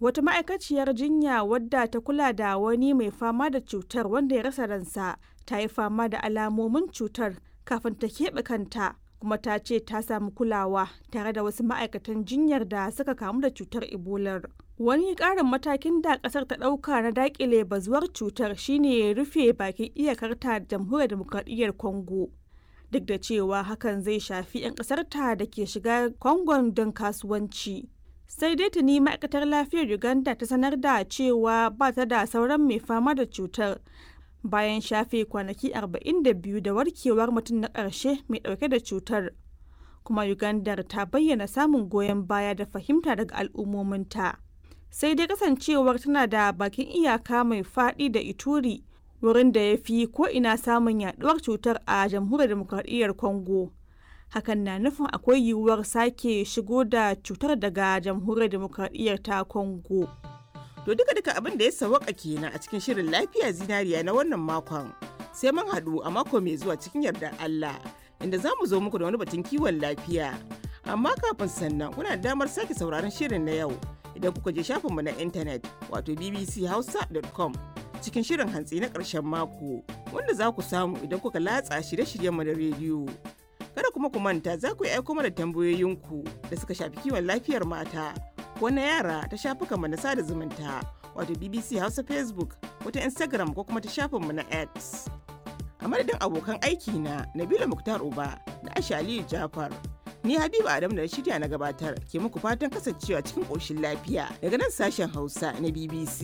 wata ma'aikaciyar jinya wadda ta kula da wani mai fama da cutar wanda ya rasa ransa ta yi fama da alamomin cutar kafin ta keɓe kanta kuma ta ce ta samu kulawa tare da wasu ma'aikatan jinyar da suka kamu da cutar ebolar wani ƙarin matakin da ƙasar ta ɗauka na daƙile bazuwar cutar shine rufe bakin iyakarta da jamhuriyar demokradiyyar congo duk da cewa hakan zai shafi 'yan ƙasarta da ke shiga kongon don kasuwanci sai dai tuni ma'aikatar lafiyar uganda ta sanar da cewa ba ta da sauran mai fama da cutar bayan shafe kwanaki 42 da warkewar mutum na ƙarshe mai ɗauke da cutar kuma ugandar ta bayyana samun goyon baya da fahimta daga al'ummominta sai dai kasancewar tana da bakin iyaka mai faɗi da ituri wurin da ya fi ko'ina samun yaduwar cutar a jamhuriyar demokradiyyar congo hakan na nufin akwai yiwuwar sake shigo da cutar daga jamhuriyar demokradiyyar ta congo To duka duka abin da ya sawaka kenan a cikin shirin lafiya zinariya na wannan makon. Sai mun haɗu a mako mai zuwa cikin yardar Allah inda za mu zo muku da wani batun kiwon lafiya. Amma kafin sannan kuna da damar sake sauraron shirin na yau idan kuka je shafinmu na intanet wato bbchausa.com cikin shirin hantsi na ƙarshen mako wanda za ku samu idan kuka latsa shirye-shiryenmu na rediyo. Kada kuma ku manta za ku yi aiko mana tambayoyinku da suka shafi kiwon lafiyar mata. ko na yara ta shafukanmu na sada zumunta wato BBC Hausa Facebook wata Instagram ko kuma ta shafinmu na X. A madadin abokan aiki na Nabila Muktar Uba da Aisha Aliyu Jafar. Ni Habiba Adam da shirya na gabatar ke muku fatan kasancewa cikin ƙoshin lafiya daga nan sashen Hausa na BBC.